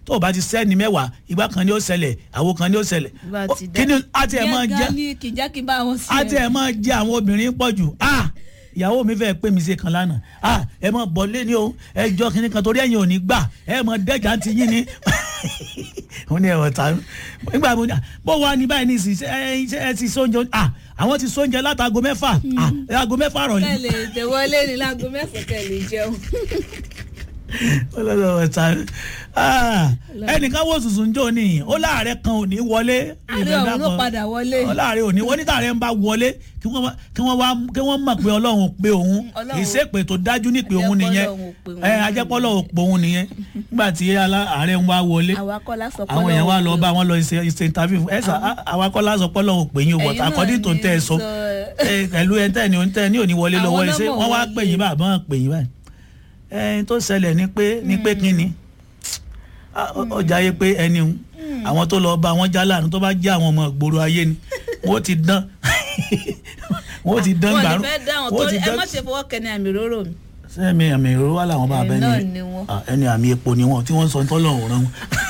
tó o bá ti sẹ́ni mẹ́wàá ìgbà kan ni ó ṣẹlẹ̀ àwo kan ni ó ṣẹlẹ̀ Bá ti dá. kí ni a ti ẹ̀ máa Yẹn jẹ́ gan ni kì í jẹ́ kí n bá wọn sí a ti ẹ̀ máa jẹ́ àwọn obìnrin pọ̀ jù ah ìyàwó mi fẹ́ pé mi ṣe kan lánàá ah ẹ mọ bọ̀ lé ní o ẹ jọ kínní kan torí ẹ̀yin ò ní gbà ẹ mọ dẹ́jà ti yín ni wọ́n ní ẹ̀wọ̀n tán nígbà mo ní à, bó wà ní báyìí ní ìsìn ṣe ẹ ṣe ẹ ti sóúnjẹ ah àwọn ti sóúnjẹ látago mẹ́fà ah aago mẹ́fà rọ̀lẹ́ kẹ́lẹ̀ tẹ̀wọlé ní láago mẹ́sàn-án kẹ́lẹ̀ jẹun. ọlọ́dọ̀ ọ̀tá ẹnìkan wò sùsùn jò ní ó láàrẹ kan ò ní wọlé àárẹ̀ ọ̀hún ló padà wọlé. ó láàrẹ ò ní wọ́n ní tààrẹ ń bá wọlé kí wọ́n wá- kí wọ́n wá kí wọ́n mọ̀ pé ọlọ́run pé òun Ọlọ́run- ìṣèpè tó dájú ní pé òun nìyẹn Ajẹ́pọ̀ Ọlọ́run pé òun ẹ nìyẹn. ajẹ́pọ̀lọ́ ò pé òun nìyẹn nígbà tí alá- ààrẹ ń wá wọlé àwa kọ́ la sọ pé àwọn èèyàn wá lọ Ọlọ́run bá wọn lọ ṣe ṣe interview ẹ sà àwa kọ́ lásán pọ́ lọ́wọ́ pè yín o but Ẹ̀yin náà according to ní tẹ́ ẹ sọ sọ- ẹ, pẹ̀lú ẹ tẹ́ ẹ ní tẹ́ ẹ ní òní wọlé Àwọn lọ́wọ́ ẹ ṣé náà wọ́n wá wọlé. pè yín bá àbọ̀n pè yín báyìí ẹ tó ṣẹlẹ̀ ni pé ni pé kí ni Ah, ọ- ọjà yẹ pé ẹni ń àwọn tó lọ bá wọn já láàánú tó bá jẹ́ àwọn ọmọ ìgboro ayé ni wọ́n ti dán wọ́n ti dán wọn gbàrú ní fẹ́ dáhùn wọ́n ti torí ẹ dán má ṣe fọwọ́ kẹ́ni àmì róró mi. sẹ́mi àmì ìrora wà láwọn bá Ẹ̀yin abẹ́ni náà ni wọ́n. Ah, ẹni àmì epo ni wọn tí wọ́n ń sọ tọ́lọ́run rán wọn.